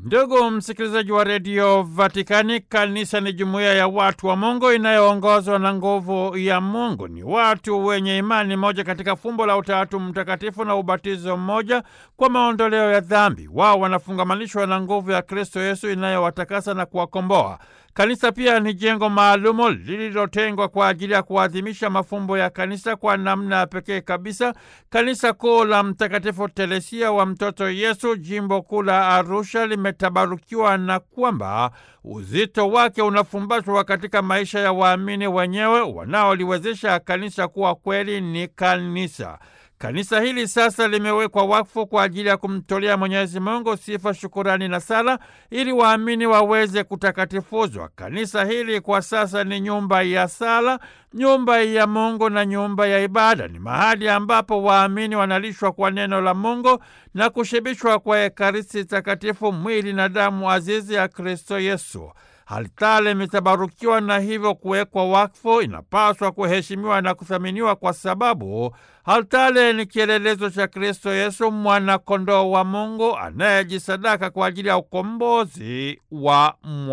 Ndugu msikilizaji wa redio Vatikani, kanisa ni jumuiya ya watu wa Mungu inayoongozwa na nguvu ya Mungu. Ni watu wenye imani moja katika fumbo la Utatu Mtakatifu na ubatizo mmoja kwa maondoleo ya dhambi. Wao wanafungamanishwa na nguvu ya Kristo Yesu inayowatakasa na kuwakomboa. Kanisa pia ni jengo maalumu lililotengwa kwa ajili ya kuadhimisha mafumbo ya kanisa kwa namna ya pekee kabisa. Kanisa kuu la Mtakatifu Teresia wa Mtoto Yesu, jimbo kuu la Arusha, limetabarukiwa na kwamba uzito wake unafumbatwa katika maisha ya waamini wenyewe wanaoliwezesha kanisa kuwa kweli ni kanisa. Kanisa hili sasa limewekwa wakfu kwa ajili ya kumtolea Mwenyezi Mungu sifa, shukurani na sala ili waamini waweze kutakatifuzwa. Kanisa hili kwa sasa ni nyumba ya sala, nyumba ya Mungu na nyumba ya ibada. Ni mahali ambapo waamini wanalishwa kwa neno la Mungu na kushibishwa kwa Ekaristi Takatifu, mwili na damu azizi ya Kristo Yesu. Altare imetabarukiwa na hivyo kuwekwa wakfu, inapaswa kuheshimiwa na kuthaminiwa kwa sababu altare ni kielelezo cha Kristo Yesu, mwana-kondoo wa Mungu anayejisadaka kwa ajili ya ukombozi wa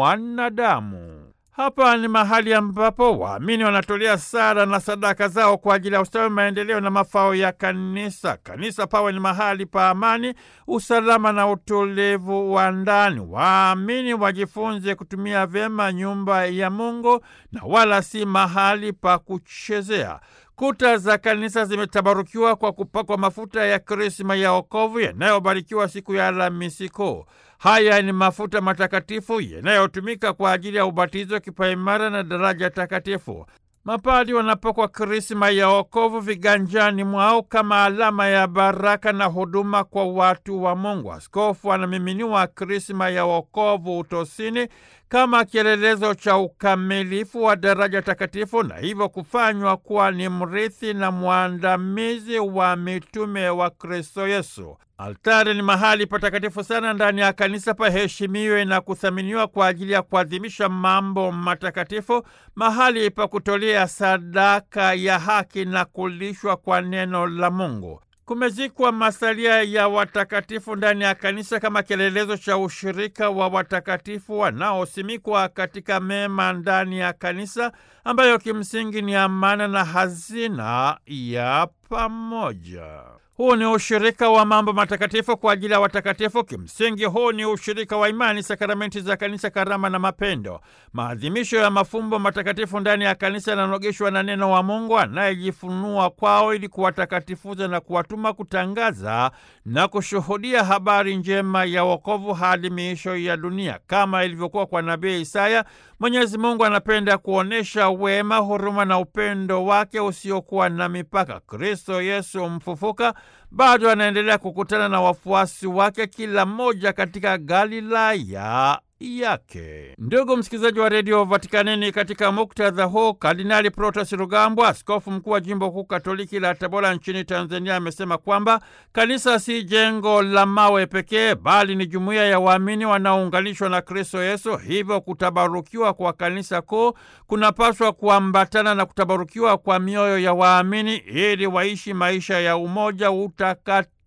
mwanadamu. Hapa ni mahali ambapo waamini wanatolea sala na sadaka zao kwa ajili ya ustawi, maendeleo na mafao ya kanisa. Kanisa pawe ni mahali pa amani, usalama na utulivu wa ndani. Waamini wajifunze kutumia vyema nyumba ya Mungu na wala si mahali pa kuchezea. Kuta za kanisa zimetabarukiwa kwa kupakwa mafuta ya krisma ya wokovu yanayobarikiwa siku ya Alhamisi Kuu. Haya ni mafuta matakatifu yanayotumika kwa ajili ya ubatizo, kipaimara na daraja takatifu. Mapadi wanapakwa krisma ya wokovu viganjani mwao kama alama ya baraka na huduma kwa watu wa Mungu. Askofu anamiminiwa krisma ya wokovu utosini kama kielelezo cha ukamilifu wa daraja takatifu na hivyo kufanywa kuwa ni mrithi na mwandamizi wa mitume wa Kristo Yesu. Altari ni mahali patakatifu sana ndani ya kanisa, paheshimiwe na kuthaminiwa kwa ajili ya kuadhimisha mambo matakatifu, mahali pa kutolea sadaka ya haki na kulishwa kwa neno la Mungu. Kumezikwa masalia ya watakatifu ndani ya kanisa kama kielelezo cha ushirika wa watakatifu wanaosimikwa katika mema ndani ya kanisa, ambayo kimsingi ni amana na hazina ya pamoja. Huu ni ushirika wa mambo matakatifu kwa ajili ya watakatifu. Kimsingi, huu ni ushirika wa imani, sakramenti za kanisa, karama na mapendo. Maadhimisho ya mafumbo matakatifu ndani ya kanisa yananogeshwa na neno wa Mungu anayejifunua kwao ili kuwatakatifuza na kuwatuma kutangaza na kushuhudia habari njema ya wokovu hadi miisho ya dunia. Kama ilivyokuwa kwa nabii Isaya, Mwenyezi Mungu anapenda kuonyesha wema, huruma na upendo wake usiokuwa na mipaka. Kristo Yesu mfufuka bado anaendelea kukutana na wafuasi wake, kila mmoja katika Galilaya yake. Ndugu msikilizaji wa redio Vatikanini, katika muktadha huu, Kardinali Protas Rugambwa, askofu mkuu wa jimbo kuu katoliki la Tabora nchini Tanzania, amesema kwamba kanisa si jengo la mawe pekee, bali ni jumuiya ya waamini wanaounganishwa na Kristo Yesu. Hivyo kutabarukiwa kwa kanisa kuu kunapaswa kuambatana na kutabarukiwa kwa mioyo ya waamini ili waishi maisha ya umoja, utakatifu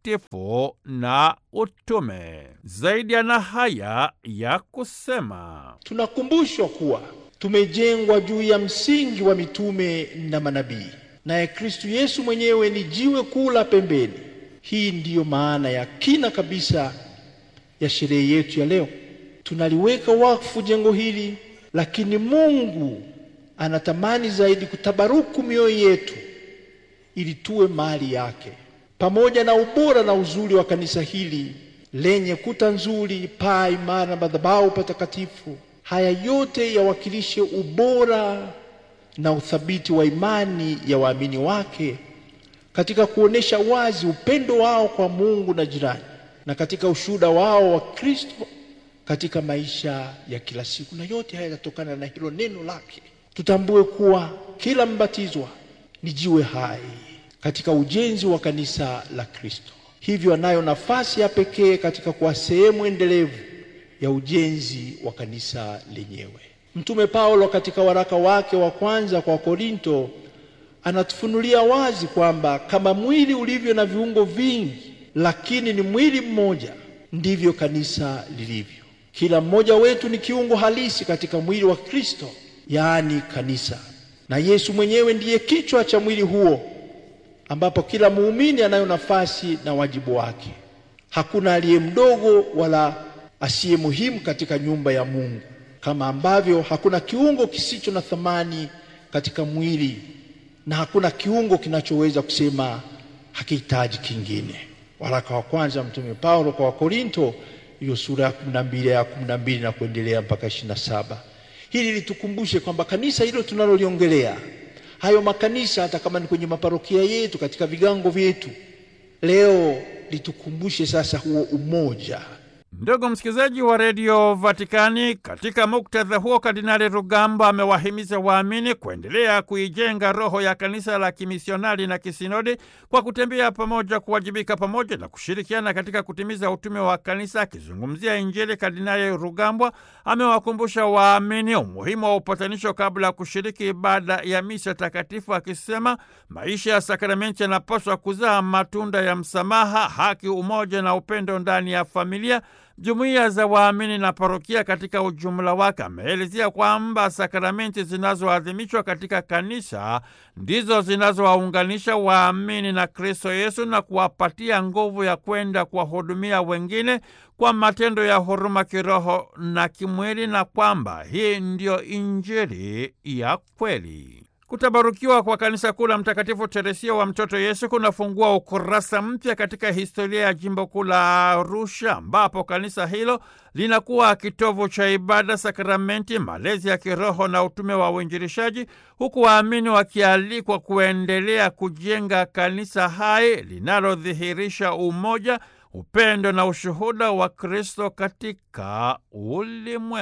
na utume. Zaidi ana haya ya kusema: tunakumbushwa kuwa tumejengwa juu ya msingi wa mitume na manabii, naye Kristu Yesu mwenyewe ni jiwe kuu la pembeni. Hii ndiyo maana ya kina kabisa ya sherehe yetu ya leo. Tunaliweka wakfu jengo hili, lakini Mungu anatamani zaidi kutabaruku mioyo yetu ili tuwe mali yake pamoja na ubora na uzuri wa kanisa hili lenye kuta nzuri, paa imara na madhabahu patakatifu, haya yote yawakilishe ubora na uthabiti wa imani ya waamini wake katika kuonesha wazi upendo wao kwa Mungu na jirani, na katika ushuhuda wao wa Kristo katika maisha ya kila siku. Na yote haya yanatokana na hilo neno lake. Tutambue kuwa kila mbatizwa ni jiwe hai katika ujenzi wa kanisa la Kristo. Hivyo anayo nafasi ya pekee katika kuwa sehemu endelevu ya ujenzi wa kanisa lenyewe. Mtume Paulo katika waraka wake wa kwanza kwa Korinto anatufunulia wazi kwamba kama mwili ulivyo na viungo vingi, lakini ni mwili mmoja, ndivyo kanisa lilivyo. Kila mmoja wetu ni kiungo halisi katika mwili wa Kristo, yaani kanisa, na Yesu mwenyewe ndiye kichwa cha mwili huo, ambapo kila muumini anayo nafasi na wajibu wake. Hakuna aliye mdogo wala asiye muhimu katika nyumba ya Mungu, kama ambavyo hakuna kiungo kisicho na thamani katika mwili na hakuna kiungo kinachoweza kusema hakihitaji kingine. Waraka wa kwanza Mtume Paulo kwa Wakorinto, hiyo sura ya kumi na mbili ya kumi na mbili na kuendelea mpaka ishirini na saba. Hili litukumbushe kwamba kanisa hilo tunaloliongelea, hayo makanisa, hata kama ni kwenye maparokia yetu, katika vigango vyetu, leo litukumbushe sasa huo umoja. Ndugu msikilizaji wa redio Vatikani, katika muktadha huo, Kardinali Rugamba amewahimiza waamini kuendelea kuijenga roho ya kanisa la kimisionari na kisinodi kwa kutembea pamoja, kuwajibika pamoja na kushirikiana katika kutimiza utume wa kanisa. Akizungumzia Injili, Kardinali Rugambwa amewakumbusha waamini umuhimu wa upatanisho kabla ya kushiriki ibada ya misa takatifu, akisema maisha ya sakramenti yanapaswa kuzaa matunda ya msamaha, haki, umoja na upendo ndani ya familia jumuiya za waamini na parokia katika ujumla wake. Ameelezea kwamba sakramenti zinazoadhimishwa katika kanisa ndizo zinazowaunganisha waamini na Kristo Yesu na kuwapatia nguvu ya kwenda kuwahudumia wengine kwa matendo ya huruma kiroho na kimwili, na kwamba hii ndiyo Injili ya kweli. Kutabarukiwa kwa kanisa kuu la Mtakatifu Teresia wa Mtoto Yesu kunafungua ukurasa mpya katika historia ya jimbo kuu la Arusha, ambapo kanisa hilo linakuwa kitovu cha ibada, sakramenti, malezi ya kiroho na utume wa uinjilishaji, huku waamini wakialikwa kuendelea kujenga kanisa hai linalodhihirisha umoja, upendo na ushuhuda wa Kristo katika ulimwengu.